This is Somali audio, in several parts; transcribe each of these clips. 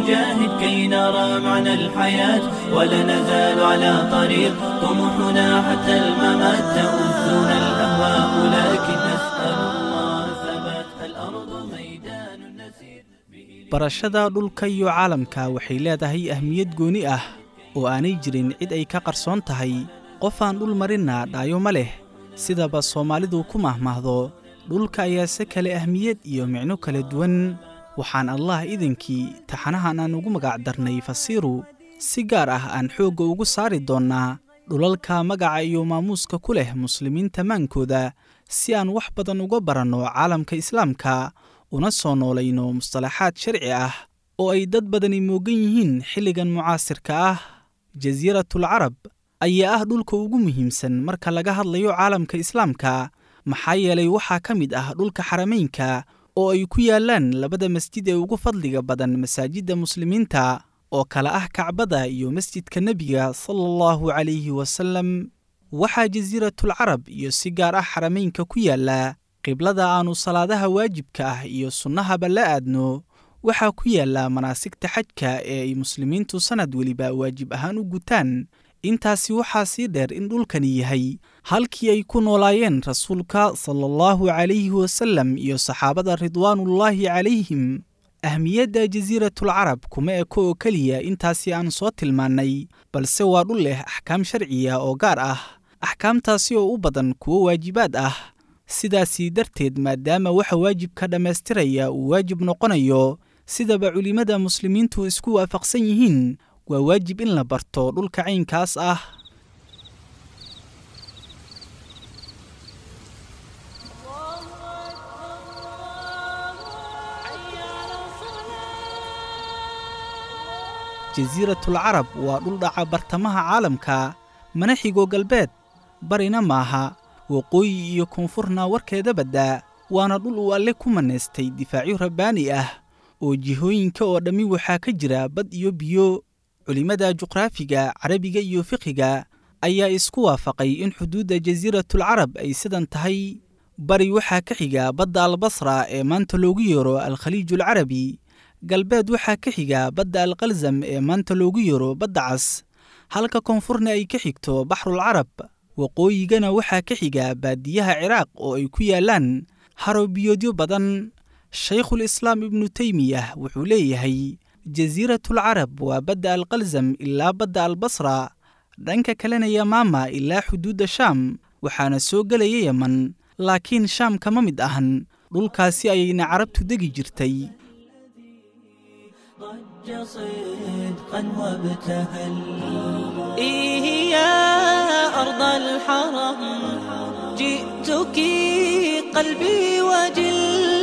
نجاهد كي نرى معنى الحياة ولا نزال على طريق طموحنا حتى الممات تؤذنا الأهواء لكن نسأل الله ثبات الأرض ميدان نسير به barashada dhulka iyo caalamka waxay leedahay ahmiyad gooni ah oo aanay jirin cid ay ka qarsoon tahay qof aan dhul marinna dhaayo ma leh sidaba soomaalidu ku mahmahdo dhulka ayaa se kale ahmiyad iyo micno kala duwan waxaan allah idinkii taxanahan aan ugu magac darnay fasiiru si gaar ah aan xoogga ugu saari doonnaa dhulalka magaca iyo maamuuska ku leh muslimiinta maankooda si aan wax badan uga baranno caalamka islaamka una soo noolayno mustalaxaad sharci ah oo ay dad badani moogan yihiin xilligan mucaasirka ah jasiiratul carab ayaa ah dhulka ugu muhiimsan marka laga hadlayo caalamka islaamka maxaa yeelay waxaa ka mid ah dhulka xarameynka oo ay ku yaallaan labada masjid ee ugu fadliga badan masaajidda muslimiinta oo kale ah kacbada iyo masjidka nebiga sala allahu calayhi wasallam waxaa jasiiratul carab iyo si gaar ah xarameynka ku yaalla qiblada aannu salaadaha waajibka ah iyo sunnahaba la aadno waxaa ku yaalla manaasigta xajka ee ay muslimiintu sannad weliba waajib ahaan u gutaan intaasi waxaa sii dheer in dhulkani yahay halkii ay ku noolaayeen rasuulka sala allahu calayhi wasallam iyo saxaabada ridwaanullaahi calayhim ahmiyadda jasiiratul carab kuma eko oo keliya intaasi aan soo tilmaannay balse waa dhul leh axkaam sharciya oo gaar ah axkaamtaasi oo u badan kuwo waajibaad ah sidaasii darteed maadaama waxa waajibka dhammaystiraya uu waajib noqonayo sidaba culimmada muslimiintu isku waafaqsan yihiin waa waajib in la barto dhulka caynkaas ah jasiiratul carab waa dhul dhaca bartamaha caalamka mana xigo galbeed barina maaha waqooyi iyo koonfurna warkeeda baddaa waana dhul uu alle ku manaystay difaacyo rabbaani ah oo jihooyinka oo dhammi waxaa ka jira bad iyo biyo culimmada juqraafiga carabiga iyo fiqiga ayaa isku waafaqay in xuduudda jasiiratul carab ay sidan tahay bari waxaa ka xiga badda albasra ee maanta loogu yeero alkhaliijul carabi galbeed waxaa ka xiga badda alkalsam ee maanta loogu yeero badda cas halka koonfurna ay ka xigto baxrul carab waqooyigana waxaa ka xiga baadiyaha ciraaq oo ay ku yaallaan harobiyoodyo badan shaykhul islaam ibnu teymiyah wuxuu leeyahay jasiiratul carab waa badda alkalsam ilaa badda albasra dhanka kalena yamaama ilaa xuduudda shaam waxaana soo gelaya yeman laakiin shaam kama mid ahan dhulkaasi ayayna carabtu degi jirtay ضج صدقا وابتهل إيه يا أرض الحرم جئتك قلبي وجل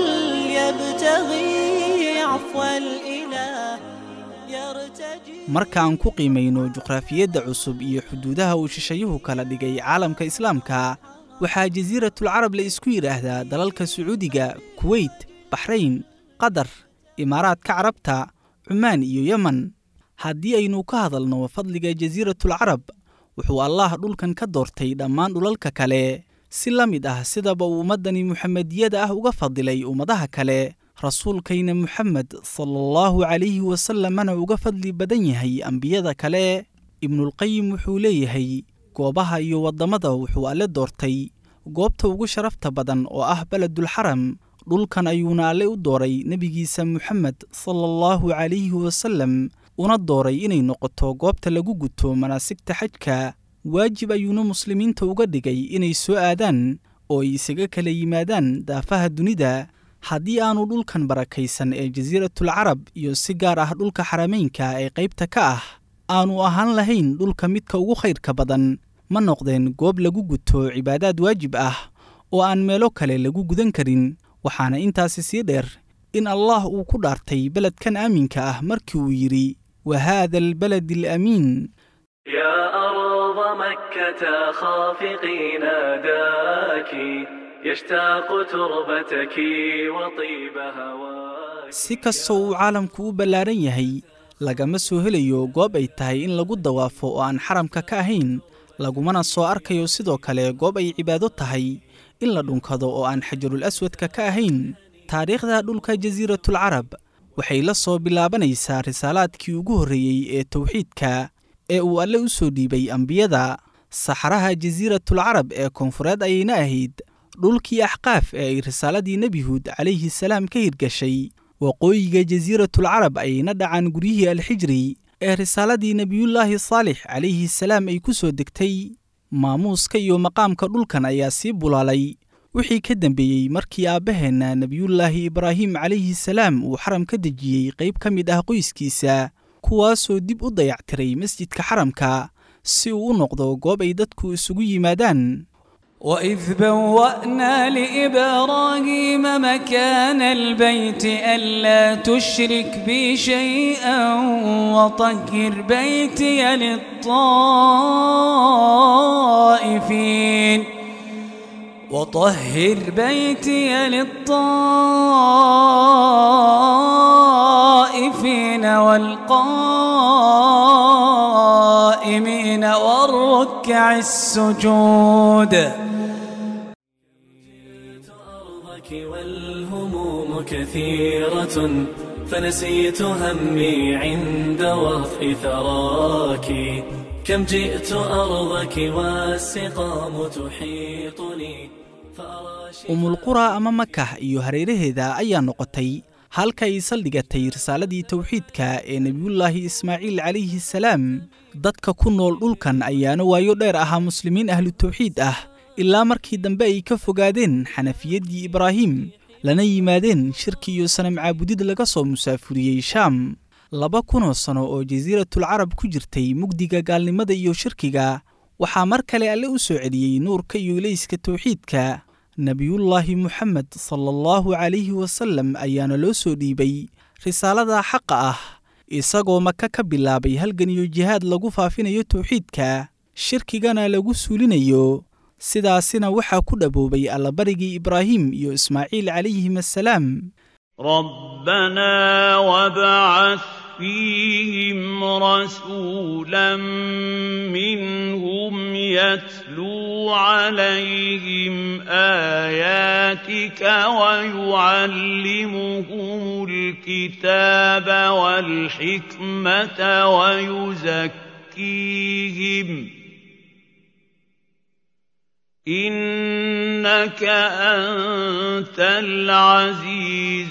يبتغي عفو الإله يرتجي marka aan ku qiimayno juqraafiyadda cusub iyo xuduudaha uu shishayuhu kala dhigay caalamka islaamka waxaa jasiiratul carab la isku yidhaahdaa dalalka sacuudiga kuweyt baxrayn qatar imaaraadka carabta cumaan iyo yeman haddii aynu ka hadalno fadliga jasiiratul carab wuxuu allaah dhulkan ka doortay dhammaan dhulalka kale si la mid ah sidaba uu ummaddani muxamediyada ah uga fadilay ummadaha kale rasuulkayna muxamed sala allahu calayhi wasallamana uga fadli badan yahay ambiyada kale ibnulqayim wuxuu leeyahay goobaha iyo waddamada wuxuu alle doortay goobta ugu sharafta badan oo ah beledulxaram dhulkan ayuuna alle u dooray nebigiisa muxamed sala allahu calayhi wasallam una dooray inay noqoto goobta lagu guto manaasigta xajka waajib ayuuna muslimiinta uga dhigay inay soo aadaan oo ay isaga kala yimaadaan daafaha dunida haddii aanu dhulkan barakaysan ee jasiiratul carab iyo si gaar ah dhulka xarameynka ee qaybta ka ah aanu ahaan lahayn dhulka midka ugu khayrka badan ma noqdeen goob lagu guto cibaadaad waajib ah oo aan meelo kale lagu gudan karin waxaana intaasi sii dheer in allah uu ku dhaartay beledkan aaminka ah markii uu yidhi wa haada albaladi alamiin يا أرض مكة خافقي ناداك يشتاق تربتك وطيب هواك si kastoo uu caalamku u ballaaran yahay lagama soo helayo goob ay tahay in lagu dawaafo oo aan xaramka ka ahayn lagumana soo arkayo sidoo kale goob ay cibaado tahay in la dhunkado oo aan xajarul aswadka ka ahayn taariikhda dhulka jasiiratul carab waxay la soo bilaabanaysaa risaalaadkii ugu horreeyey ee towxiidka ee uu alle u soo dhiibay ambiyada saxaraha jasiiratul carab ee koonfureed ayayna ahayd dhulkii axqaaf ee ay risaaladii nebi huud calayhi salaam ka hirgashay waqooyiga jasiiratul carab ayayna dhacaan guryihii alxijri ee risaaladii nebiyullaahi saalix calayhi salaam ay ku soo degtay maamuuska iyo maqaamka dhulkan ayaa sii bulaalay wixii ka dambeeyey markii aabbaheenna nebiyullaahi ibraahim calayhi salaam uu xaram ka dejiyey qayb ka mid ah qoyskiisa kuwaasoo dib u dayactiray masjidka xaramka si uu u noqdo goob ay dadku isugu yimaadaan وإذ بوأنا لإبراهيم مكان البيت ألا تشرك بي شيئا وطهر بيتي للطائفين وطهر بيتي للطائفين والقائمين والركع السجود أرضك والهموم كثيرة فنسيت همي عند وطء ثراك كم جئت أرضك والسقام تحيطني فأرى umulqura ama makah iyo hareeraheeda ayaa noqotay halka ay saldhigatay risaaladii towxiidka ee nebiyullaahi ismaaciil calayhi salaam dadka ku nool dhulkan ayaana waayo dheer ahaa muslimiin ahlu tawxiid ah ilaa markii dambe ay ka fogaadeen xanafiyaddii ibraahim lana yimaadeen shirki iyo sanam caabudid laga soo musaafuriyey shaam laba kunoo sano oo jasiiratul carab ku jirtay mugdiga gaalnimada iyo shirkiga waxaa mar kale alle u soo celiyey nuurka iyo ilayska towxiidka nebiyullaahi moxamed sala allahu calayhi wasallam ayaana loo soo dhiibay risaalada xaqa ah isagoo maka ka bilaabay halgan iyo jihaad lagu faafinayo towxiidka shirkigana lagu suulinayo sidaasina waxaa ku dhaboobay allabarigii ibraahim iyo ismaaciil calayhim assalaam ربنا وابعث فيهم رسولا منهم يتلو عليهم آياتك ويعلمهم الكتاب والحكمة ويزكيهم إنك أنت العزيز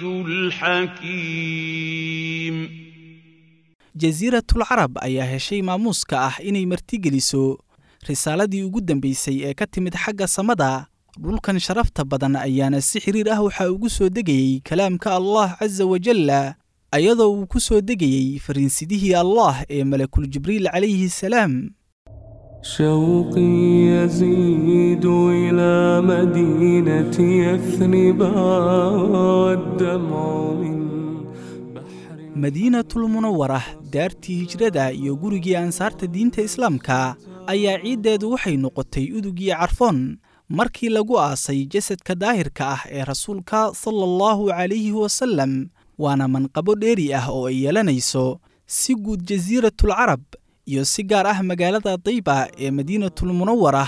الحكيم jasiiratul carab ayaa heshay maamuuska ah inay martigeliso risaaladii ugu dambaysay ee ka timid xagga samada dhulkan sharafta badan ayaana si xiriir ah waxaa ugu soo degayey kalaamka allah casa wajalla ayadoo uu ku soo degayey fariinsidihii allah ee malakul jibriil calayhi salaam شوقي يزيد إلى مدينة يثرب والدمع من بحر madiinatul munawara daartii hijrada iyo gurigii ansaarta diinta islaamka ayaa ciiddeedu waxay noqotay udugii carfoon markii lagu aasay jasadka daahirka ah ee rasuulka sala allahu calayhi wasallam waana manqabo dheeri ah oo ay yeelanayso si guud jasiiratul carab iyo si gaar ah magaalada dayba ee madiinatul munawara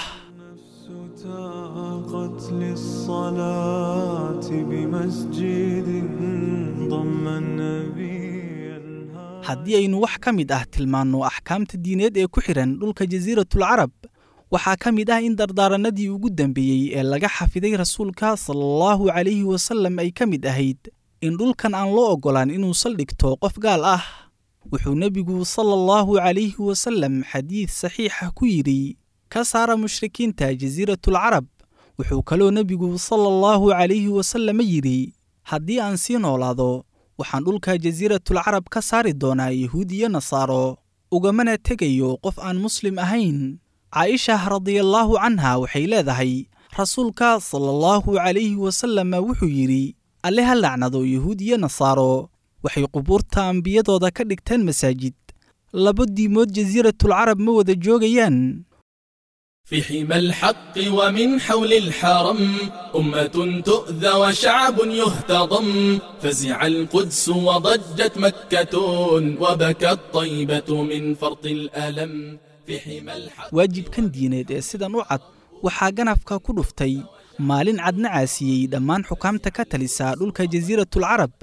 تاقت للصلاة بمسجد ضم النبي haddii aynu wax ka mid ah tilmaanno axkaamta diineed ee ku xidhan dhulka jasiiratul carab waxaa ka mid ah in dardaarannadii ugu dambeeyey ee laga xafiday rasuulka sala allahu calayhi wasallam ay ka mid ahayd in dhulkan aan loo oggolaan inuu saldhigto qof gaal ah wuxuu nebigu sala allahu calayhi wasallam xadiid saxiixa ku yidhi ka saara mushrikiinta jasiiratul carab wuxuu kaloo nebigu sala allahu calayhi wasallam yidhi haddii aan sii noolaado waxaan dhulka jasiiratul carab ka saari doonaa yahuud iyo nasaaro ugamana tegayo qof aan muslim ahayn caaisha radiallaahu canha waxay leedahay rasuulka sala allahu calayhi wasallam wuxuu yidhi alle ha lacnado yahuud iyo nasaaro waxay qubuurta ambiyadooda ka dhigteen masaajid laba diimood jasiiratul carab ma wada joogayaan في حمى الحق ومن حول الحرم أمة تؤذى وشعب يهتضم فزع القدس وضجت مكة وبكت طيبة من فرط الألم في حمى الحق waajibkan diineed ee sidan u cad waxaa ganafka ku dhuftay maalin cadna caasiyey dhammaan xukaamta ka talisa dhulka jasiiratul carab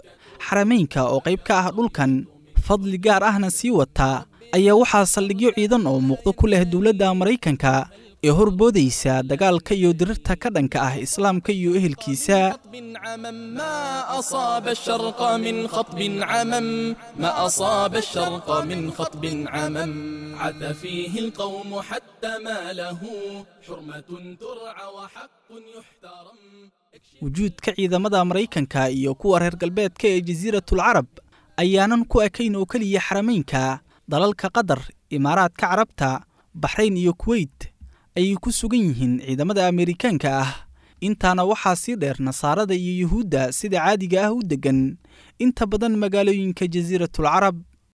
xarameynka oo qayb ka ah dhulkan fadli gaar ahna sii wata ayaa waxaa saldhigyo ciidan oo muuqdo ku leh dowladda maraykanka ee horboodaysa dagaalka iyo dirirta ka dhanka ah islaamka iyo ehelkiisa خطب عمم ما أصاب الشرق من خطب عمم ما أصاب الشرق من خطب عمم عث فيه القوم حتى ما له حرمة ترعى وحق يحترم wujuudka ciidamada maraykanka iyo kuwa reer galbeedka ee jasiiratul carab ayaanan ku ekayn oo keliya xarameynka dalalka qatar imaaraadka carabta baxrayn iyo kuweyt ayay ku sugan yihiin ciidamada ameerikaanka ah intaana waxaa sii dheer nasaarada iyo yuhuudda sida caadiga ah u deggan inta badan magaalooyinka jasiiratul carab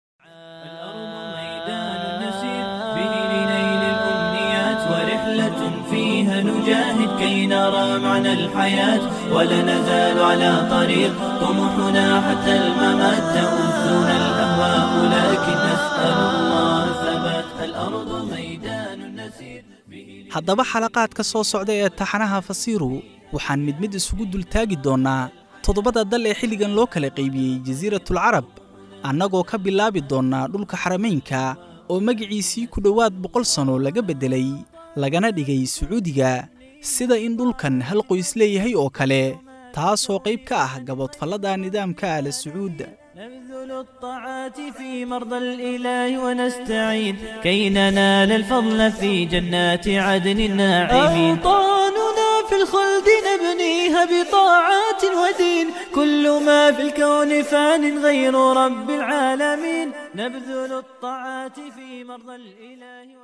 ورحلة فيها نجاهد كي نرى معنى الحياة ولا نزال على طريق طموحنا حتى الممات تؤذنا الأهواء لكن نسأل الله ثبات الأرض ميدان نسير به haddaba xalaqaadka soo socda ee taxanaha fasiiru waxaan mid mid isugu dultaagi doonnaa toddobada dal ee xilligan loo kala qaybiyey jasiiratul carab annagoo ka bilaabi doonnaa dhulka xarameynka oo magiciisii ku dhowaad boqol sano laga beddelay lagana dhigay sacuudiga sida in dhulkan hal qoys leeyahay oo kale taasoo qayb ka ah gaboodfallada nidaamka aala sacuud نبذل الطاعات في مرضى الإله ونستعين كي ننال الفضل في جنات عدن الناعمين أوطاننا في الخلد نبنيها بطاعات ودين كل ما في الكون فان غير رب العالمين نبذل الطاعات في مرضى الإله